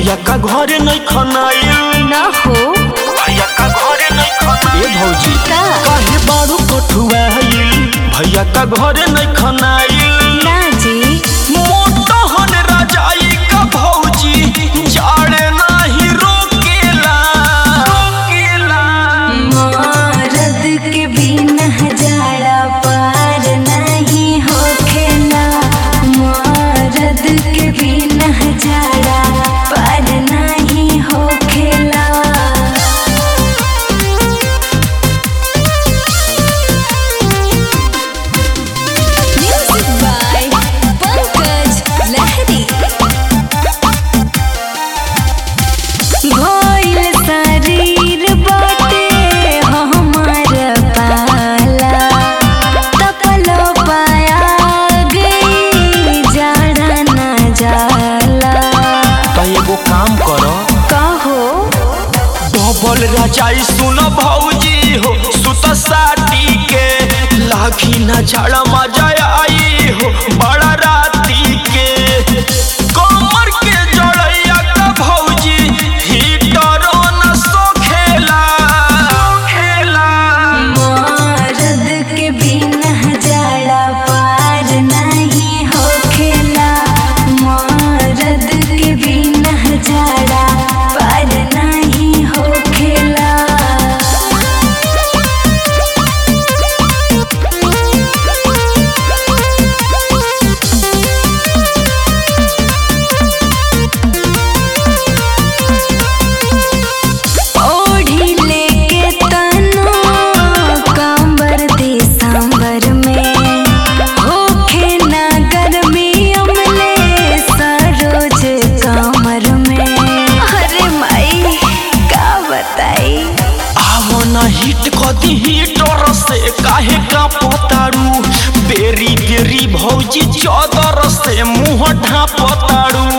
भैया का घरे नहीं खनाइल ना हो भैया का घरे नहीं खनाइल ए भौजी का? काहे बारू कठुआइल भैया का घरे नहीं खनाइल ना जी मोटहन रजाई का भौजी जाड़े नाही रोकेला रोकेला मरद के बिना जाड़ा पार नहीं होखेला मरद के बिना जाड़ा पार नहीं होखेला म्यूजिक बाय पंकज लहरी भइल शरीर बाटे हमार पाला तपलो पाया गई जाड़ा न जाला तो एगो काम करो कहो डबल रजाई सुन भौजी हो सुत साटी के लाखी न झाड़ा मजा आई हो बड़ा राती के कमर के जड़ैया का भौजी हीटर न सोखेला सोखेला मरद के बिना जाड़ा पार नहीं होखेला मरद के बिना जाड़ा पार नहीं होखेला ओढ़ी लेके तनो कांबर दिसंबर में होखे ना गर्मी अमले सरोज कमर में अरे माई का बताई आवो ना हिट कदी हीटर से काहे का पतारू बेरी बेरी भौजी चदर से मुंह ढापतारू